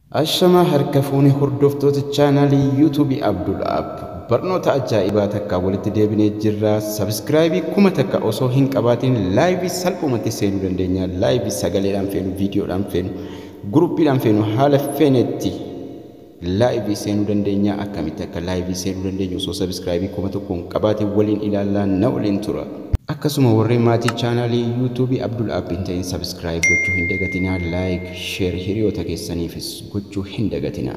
Ashamaa harka fuunee hordoftoota chaanaalii yuutuubii Abdul App barnoota ajaa'ibaa takka walitti deebinee jirra. Sabskraayibii kuma takka osoo hin qabaatiin laayivii salphumatti seenuu dandeenya. Laayivii sagaleedhaan feenu, viidiyoodhaan feenu, guruppiidhaan feenu haala feenetti laayivii seenuu dandeenya. Akkamitti akka laayivii seenuu dandeenyu osoo sabskraayibii kuma tokko hin qabaatiin waliin ilaalaa na waliin tura. Akkasuma warreen maatii chaanaalii yuutuubii Abdul App hin ta'in sabskraayib gochuu hin dagatinaa. Laayik, sheer hiriyoota keessaniifis gochuu hin dagatinaa.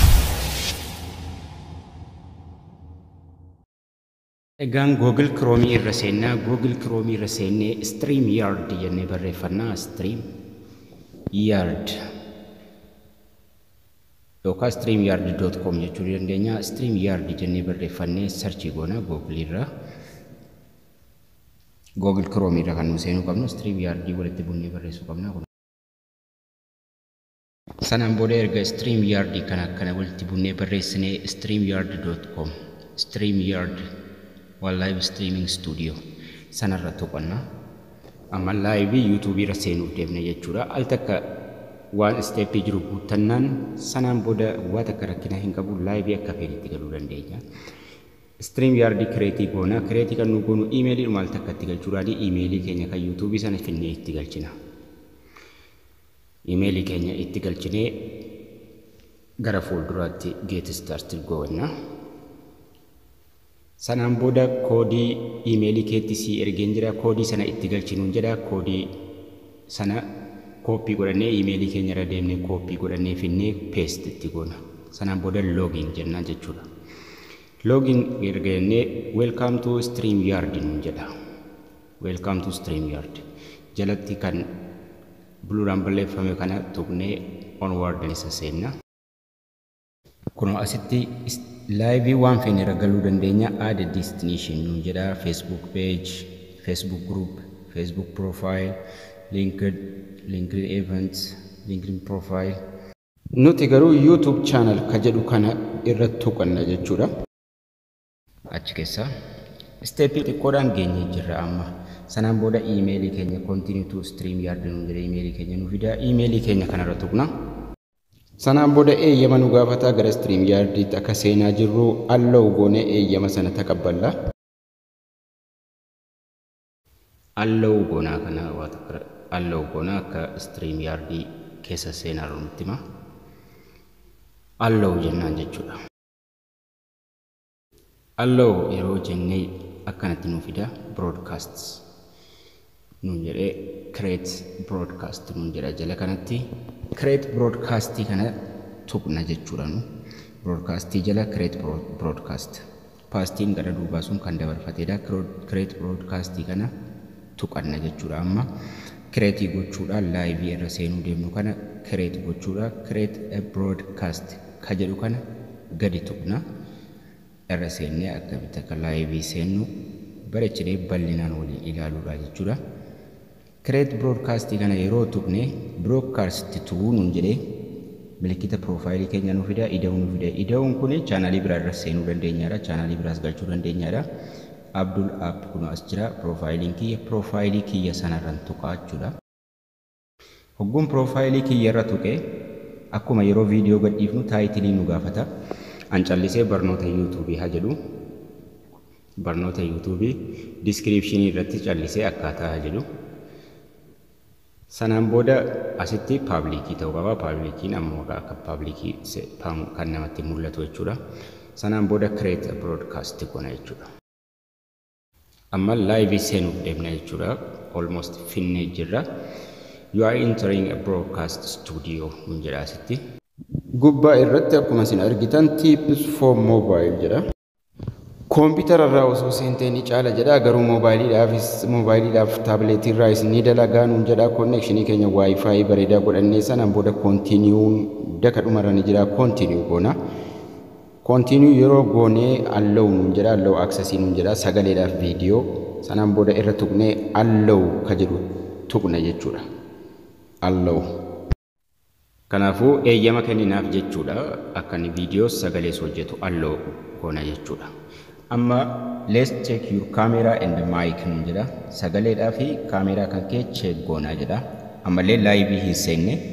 Egaan Google Chrome irra seennaa Google Chrome irra seennee Stream Yard jennee barreeffannaa Stream Yard yookaan Stream Yard.com jechuu dandeenya. Stream Yard jennee barreeffannee sarchii goona Google irra. Google Chrome irra kan nu seenuu qabnu Stream Yard walitti bunnee barreessuu qabna. Sanaan booda erga Stream Yard kana akkana walitti bunnee barreessinee StreamYard.com Stream Yard waan live streaming studio sanarra tuqanna. Amma laayivii yuutuubii irra seenuuf deemne jechuudha. Al takka waan isteeppii jiru guuttannaan sanaan booda waa takka rakkina hin qabu laayivii akka feenitti galuu dandeenya. Stream Yard kireetii goona. Kireetii kan nu goonu iimeelii maal takka itti galchuudhaan iimeelii keenya kan yuutuubii sana finnee itti galchina. Iimeelii keenya itti galchinee gara fuulduraatti get started goona. Sanaan booda koodii iimeelii keetti si ergeen jira. Koodii sana itti galchinuun jedha. Koodii sana kooppii godhannee iimeelii keenya irra deemnee kooppii godhannee finnee peest itti goona. Sanaan booda loogiin jennaan jechuudha. Loogiin erga jennee welcome to stream yard nuun jedha. Welcome to stream yard. Jalatti kan buluudhaan balleeffame kana tuqnee onward isa seenna. Kunoo asitti laayivii waan feene irra galuu dandeenya. Add destination nuun jedha. Facebook page, Facebook group, Facebook profile, linked, linked events, LinkedIn profile. Nuti garuu YouTube channel ka jedhu kana irra tuqanna jechuudha. Achi keessa isteeppii xiqqoodhaan geenyee jirra amma. Sanaan booda iimeelii keenya continue to stream yard nuun jedha iimeelii keenya nu fida. Iimeelii keenya kanarra tuqna. Sanaan booda eeyyama nu gaafataa gara stream yardiitti akka seenaa jirru allow goonee eeyyama sana taqabballa. Allow goonaa kana waa takka allow goonaa akka stream yardii keessa seenaa nutti hima. Allow jennaan jechuudha. Allow yeroo jennee akkanatti nu fida broadcasts nuun jedhee create broadcast nuun jedha jala kanatti create broadcastii kana tuqna jechuudha nu broadcastii jala create broadcast paastiin gara duubaa sun kan dabarfateedha create broadcastii kana tuqanna jechuudha amma create gochuudhaan laayivii irra seenuu deemnu kana create gochuudha create a broadcast ka jedhu kana gadi tuqna irra seennee akkamitti akka laayivii seennu bareechinee bal'inaan waliin ilaaluudha jechuudha. Create broadcastii kana yeroo tuqne broadcast tu'uu nuun jedhee milikkita piroofaayilii keenya nu fida ida'uu nu fida ida'uun kun chaanaalii biraa irra seenuu dandeenyaadha chaanaalii biraas galchuu dandeenyaadha. Abdul app kun as jira piroofaayiliin kiyya piroofaayilii kiyya sanarran tuqaa jechuudha. Hogguun piroofaayilii kiyya irra tuqe akkuma yeroo viidiyoo gadhiifnu taayitilii nu gaafata. An callisee barnoota yuutuubii haa jedhu barnoota yuutuubii diskiriipshinii irratti callisee akkaataa haa jedhu. Sanaan booda asitti paabliikii ta'uu qaba. Paabliikiin ammoo akka paabliikii kan namatti mul'atu jechuudha. Sanaan booda create broadcast goona jechuudha. Amma laayivii seenuuf deemna jechuudha. Almost finnee jirra. You are entering a broadcast studio nun jedha asitti. Gubbaa irratti akkuma isin argitan tips for mobile jedha. Koompitara irraa osoo seentee ni caala jedha garuu moobaayiliidhaafis moobaayiliidhaaf taabileetii irraa isin ni dalagaa nuun jedha konnekshinii keenya waayifaayi bareedaa godhannee sanaan booda koontiniyuun daka dhumarra ni jira koontiniyuu goona. Koontiniyuu yeroo goonee allow nuun jedha allow aksesii nuun jedha sagaleedhaaf viidiyoo sanaan booda irra tuqnee allow ka jedhu tuqna jechuudha. Allow. Kanaafuu eeyyama kenninaaf jechuudha akka inni viidiyoo sagalees hojjetu allow goona jechuudha. Amma let's check your camera and mic nun jedha sagaleedhaa fi kaameeraa kan kee check goonaa jedha ammallee laayivii hin seenne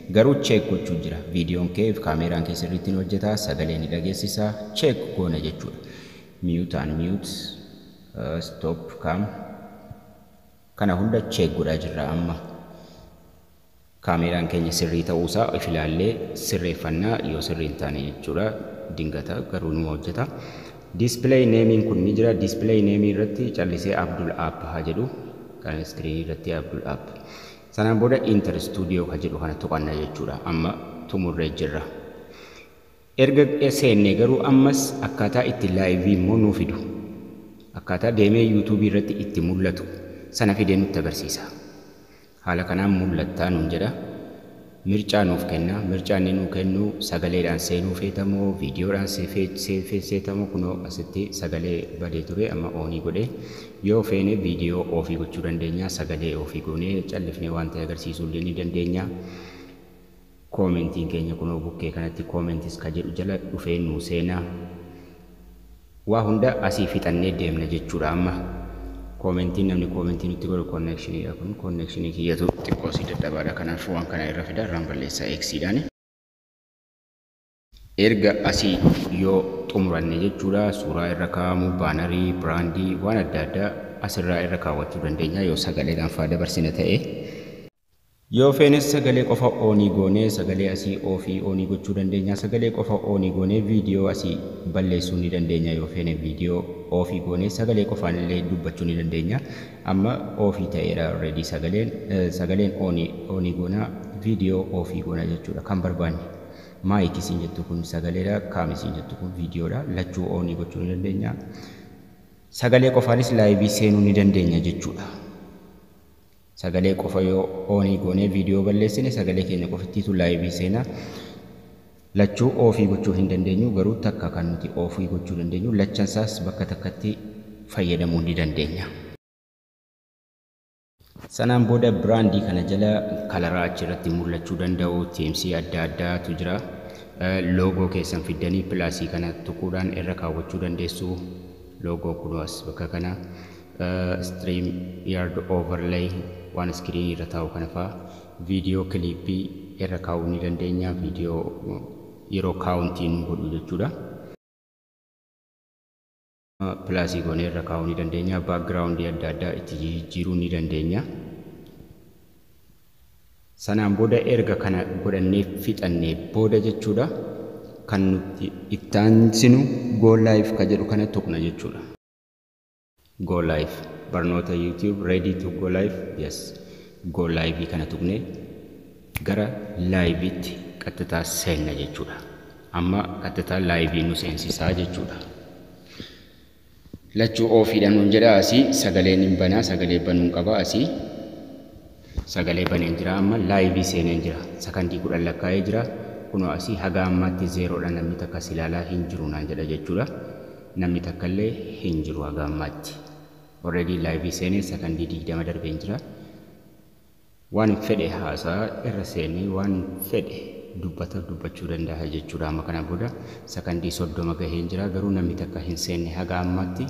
Garuu cheek gochuu jira. Viidiyoon kee kaameraan kee sirriitti hojjetaa sagalee ni dhageessisaa cheek goona jechuudha. Mute and mute stop cam kana hunda cheek godhaa jirra amma. Kaameraan keenya sirrii ta'uusaa of ilaallee sirreeffannaa yoo sirrii hin taane jechuudha. Dingata garuu numa hojjeta. Display neemiin kun ni jira. Display neemii irratti callisee Abdul App haa jedhu. Kan iskiriinii irratti Abdul App. Sanaan booda Inter Studio kan jedhu kana tuqanna jechuudha. Amma xumurree jirra. Erga seennee garuu ammas akkaataa itti laayivii immoo nuu fidu. Akkaataa deemee yuutuubii irratti itti mul'atu sana fidee nutti agarsiisa. Haala kanaan mul'attaa nuun jedha. Mircaa nuuf kenna. Mircaa inni nuu kennu sagaleedhaan seenuu feetamoo viidiyoodhaan seetamoo kunoo asitti sagalee badee ture amma oonii godhee yoo feene viidiyoo ofii gochuu dandeenya sagalee ofii goonee callifnee waan ta'e agarsiisuu illee ni dandeenya. Koomentiin keenya kunoo bukkee kanatti koomentis ka jedhu jala dhufee nuu seenaa. Waa hunda asii fixannee deemna jechuudha amma. Koomentiin namni koomentii nutti godhu konneekshiniidha kun konneekshinii kiyyatu xiqqoo si dadhabaadha kanaaf waan kana irra fida irraan balleessaa eegsiidhaani. Erga asii yoo xumuranne jechuudha suuraa irra kaa'amu baanarii biraandii waan adda addaa asirraa irra kaawwachuu dandeenya yoo sagaleedhaan faa dabarsine ta'e. Yoo feenes sagalee qofa oonii goonee sagalee asii ofii oonii gochuu dandeenya. Sagalee qofa oonii goonee viidiyoo asii balleessuu ni dandeenya. Yoo feene viidiyoo ofii goonee sagalee qofaan illee dubbachuu ni dandeenya. Amma ofii ta'eera already sagaleen sagaleen oonii oonii goonaa viidiyoo ofii goona jechuudha kan barbaanne. Maayikii siin jettu kun sagaleedha. Kaamii siin jettu kun viidiyoodha. Lachuu oonii gochuu ni dandeenya. Sagalee qofaanis laayivii seenuu ni dandeenya jechuudha. sagalee qofa yoo oonii goonee viidiyoo balleessine sagalee keenya qofittiitu laayivii seenaa. Lachuu ofii gochuu hin dandeenyu garuu takka kan nuti ofii gochuu dandeenyu lachansaas bakka takkatti fayyadamuu ni dandeenya. Sanaan booda biraandii kana jala kalaraa achirratti mul'achuu danda'u teemsii adda addaatu jira. Loogoo keessan fiddanii pilaasii kana tuquudhaan irra kaawwachuu dandeessu. Loogoo kunuas bakka kana. Stream yard overlay waan iskiriinii irra taa'u kana fa'aa viidiyoo kiliippii irra kaa'uu ni dandeenya viidiyoo yeroo kaawuntii nu godhu jechuudha. Pilaasii goonee irra kaa'uu ni dandeenya baakgiraawundii adda addaa itti jijjiiruu ni dandeenya. Sanaan booda erga kana godhannee fixannee booda jechuudha kan nuti itti aansinu goo laayif ka jedhu kana tuqna jechuudha. Go live barnoota YouTube ready to go live yes go live kana tuqne gara laayiviitti qaxxitaa seenna jechuudha. Amma qaxxitaa laayivii nu seensisaa jechuudha. Lachuu ofiidhaan nun jedha asii sagaleen hin banaa sagalee banuun qaba asii sagalee baneen jira amma laayivii seeneen jira sakandii kudhan lakkaa'ee jira kunoo asii haga ammaatti zeeroodha namni takka si ilaalaa hin jiru naan jedha jechuudha. Namni takka illee hin jiru haga ammaatti. already laayivii seenee sakandii digdama darbeen jira. Waan fedhe haasaa irra seenee waan fedhe dubbata dubbachuu danda'a jechuudha. Amma kana booda sakandii soddoma gaheen jira garuu namni takka hin seenne haga ammaatti.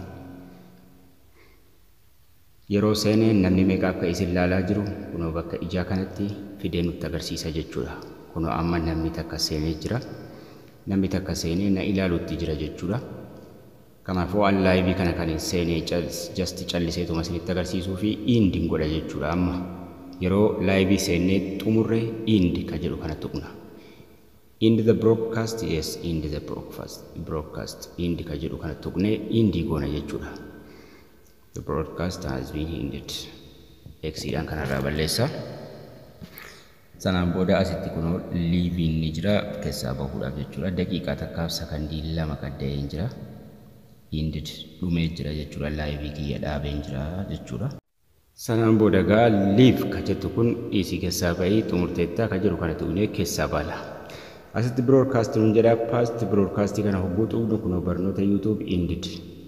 Yeroo seenee namni meeqa akka isin ilaalaa jiru kunoo bakka ijaa kanatti fidee nutti agarsiisa jechuudha. Kunoo amma namni takka seenee jira. Namni takka seenee na ilaaluutti jira jechuudha. Kanaafuu an laayivii kana kan hin seenee jasti calliseetuma isinitti agarsiisuu fi iindi godha jechuudha amma. Yeroo laayivii seennee xumurre iindi ka jedhu kana tuqna. End the broadcast yes end the broadcast broadcast end ka jedhu kana tuqnee iindi goona jechuudha. The broadcast has been ended. Eksiidhaan kanarraa balleessa. Sanaan booda asitti kunoo liiviin ni jira keessaa bahuudhaaf jechuudha. Daqiiqaa takkaaf sakandii lama qadda'een jira. Indid dhumee jira jechuudha. Laayivii kiyya dhaabeen jira jechuudha. Sanaan booda gaa liiv ka jettu kun dhiisii keessaa bahii xumurteettaa ka jedhu kana tuqnee keessaa baala. Asitti biroodkaastii nuun jedha paast biroodkaastii kana hogguu tuqnu kunoo barnoota yuutuub indid.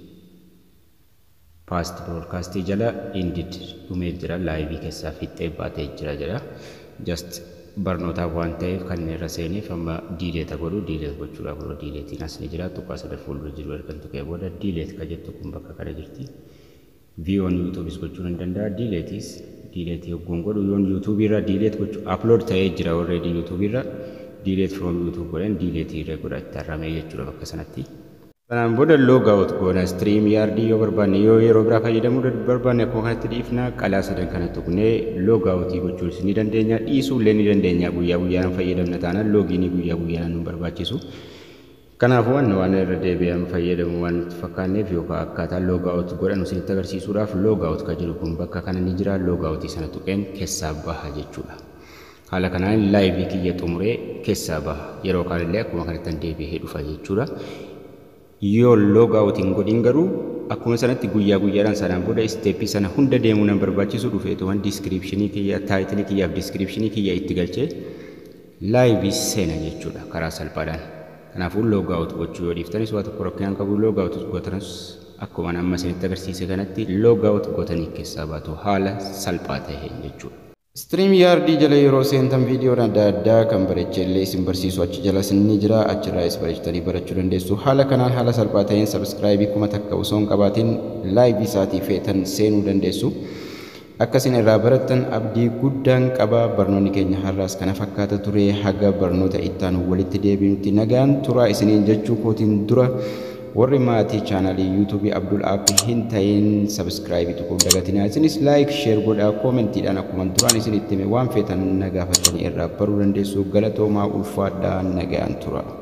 Paast biroodkaastii jala indid dhumee jira laayivii keessaa fixxee baatee jira jedha. Just barnootaaf waan ta'eef kan irra seeneef amma diileeta godhu diileet gochuudhaaf yeroo diileetiin as ni jira tuqaa sadar fuuldura jiru erga tuqee booda diileet ka jettu kun bakka kana jirti. Viiyoon yuutuubis gochuu ni danda'a diileetis diileetii hogguun godhu yoon yuutuubii irraa diileet gochuu aplood ta'ee jira already yuutuubii irra diileet from yuutuub godhan diileetii irra godha itti arramee jechuudha bakka sanatti. Kanaan booda loogaawut goona stiriim yaardii yoo barbaanne yoo yeroo biraa fayyadamuu barbaanne akkuma kanatti dhiifna qalaa sadan kana tuqnee loogaawutii gochuus ni dandeenya dhiisuu illee ni dandeenya guyyaa guyyaan fayyadamna taanaan loogiinii guyyaa guyyaan nu barbaachisu. Kanaafuu waan waan irra deebi'an fayyadamu waan fakkaanneef yookaan akkaataa loogaawut godhan isinitti agarsiisuudhaaf loogaawut kan jedhu kun bakka kana ni jira loogaawutii sana tuqeen keessaa baha jechuudha. Haala kanaan laayivii kiyya xumuree keessaa baha yeroo kaanillee akkuma kanatti deebi'ee dhufa jechuudha. yoo loogaawutiin godhin garuu akkuma sanatti guyyaa guyyaadhaan sanaan booda isteeppii sana hunda deemuu nan barbaachisu dhufeetuman diiskiripshinii kiyya taayitilii kiyyaaf diiskiripshinii kiyya itti galchee laayivii seena jechuudha karaa salphaadhaan. Kanaafuu loogaawut gochuu yoo dhiiftanis waa tokko rakkinaan qabu loogaawut gootanis akkuma amma isinitti agarsiise kanatti loogaawut gootanii keessaa baatu haala salphaa ta'een jechuudha. Stream yaardii jala yeroo seentan viidiyoon adda addaa kan bareechellee isin barsiisu achi jalas ni jira achirraas bareechatanii barachuu dandeessu haala kanaan haala salphaa ta'een sabskraayibii kuma takka osoo hin qabaatiin laayivii isaatii feetan seenuu dandeessu. Akkasin irraa barattan abdii guddaan qaba barnoonni keenya har'aas kana fakkaata ture haga barnoota ittaan walitti deebinutti nagaan turaa isiniin jechuu kootiin dura warri maatii chaanaalii yuutuubii abdul aappii hin ta'in sabskraayibii tokko dagatinaa isinis laayik sheer godhaa koomentiidhaan akkuma duraan isin itti hime waan feetan na gaafatanii irraa baruu dandeessu galatoomaa ulfaadhaa nagaan tura.